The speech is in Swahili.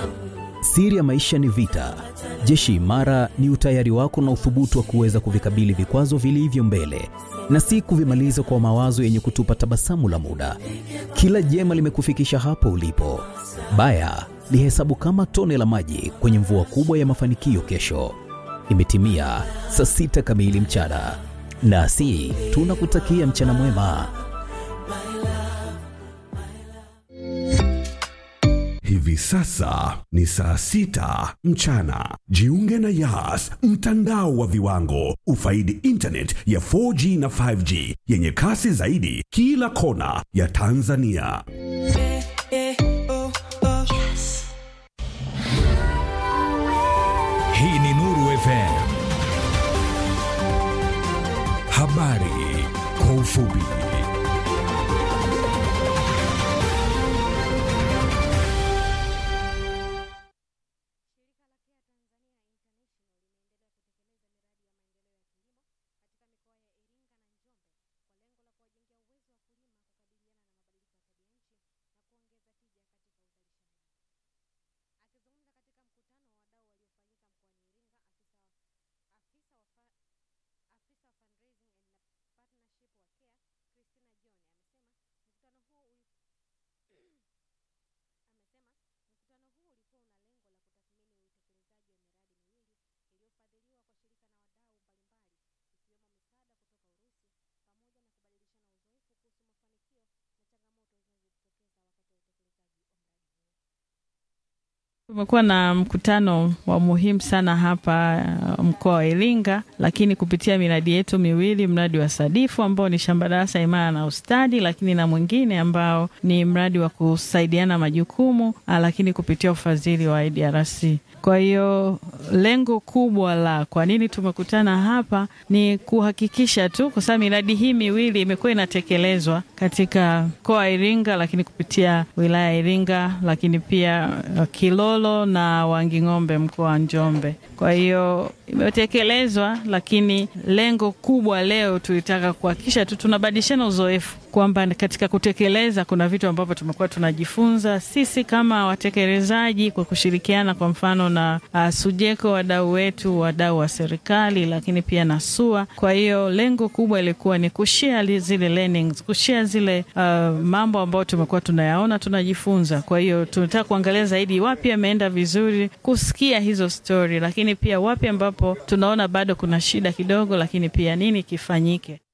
Siri ya maisha ni vita. Jeshi imara ni utayari wako na uthubutu wa kuweza kuvikabili vikwazo vilivyo mbele na si kuvimaliza kwa mawazo yenye kutupa tabasamu la muda. Kila jema limekufikisha hapo ulipo. Baya lihesabu kama tone la maji kwenye mvua kubwa ya mafanikio kesho. Imetimia saa sita kamili mchana, nasi tunakutakia mchana mwema. Hivi sasa ni saa sita mchana. Jiunge na Yas, mtandao wa viwango. Ufaidi internet ya 4G na 5G yenye kasi zaidi kila kona ya Tanzania. Hii ni Nuru FM. Habari kwa ufupi. Tumekuwa na mkutano wa muhimu sana hapa uh, mkoa wa Iringa, lakini kupitia miradi yetu miwili, mradi wa Sadifu ambao ni shamba darasa imara na ustadi, lakini na mwingine ambao ni mradi wa kusaidiana majukumu, uh, lakini kupitia ufadhili wa IDRC. Kwa hiyo lengo kubwa la kwa nini tumekutana hapa ni kuhakikisha tu, kwa sababu miradi hii miwili imekuwa inatekelezwa katika mkoa wa Iringa, lakini kupitia wilaya ya Iringa, lakini pia uh, Kilolo na Wanging'ombe mkoa wa Njombe. Kwa hiyo imetekelezwa, lakini lengo kubwa leo tulitaka kuhakikisha tu tunabadilishana uzoefu kwamba katika kutekeleza kuna vitu ambavyo tumekuwa tunajifunza sisi kama watekelezaji kwa kushirikiana, kwa mfano na uh, Sujeko, wadau wetu, wadau wa serikali, lakini pia na SUA. Kwa hiyo lengo kubwa ilikuwa ni kushare zile learnings, kushare zile uh, mambo ambayo tumekuwa tunayaona, tunajifunza. Kwa hiyo tunataka kuangalia zaidi wapi yameenda vizuri, kusikia hizo story, lakini pia wapi ambapo tunaona bado kuna shida kidogo, lakini pia nini kifanyike.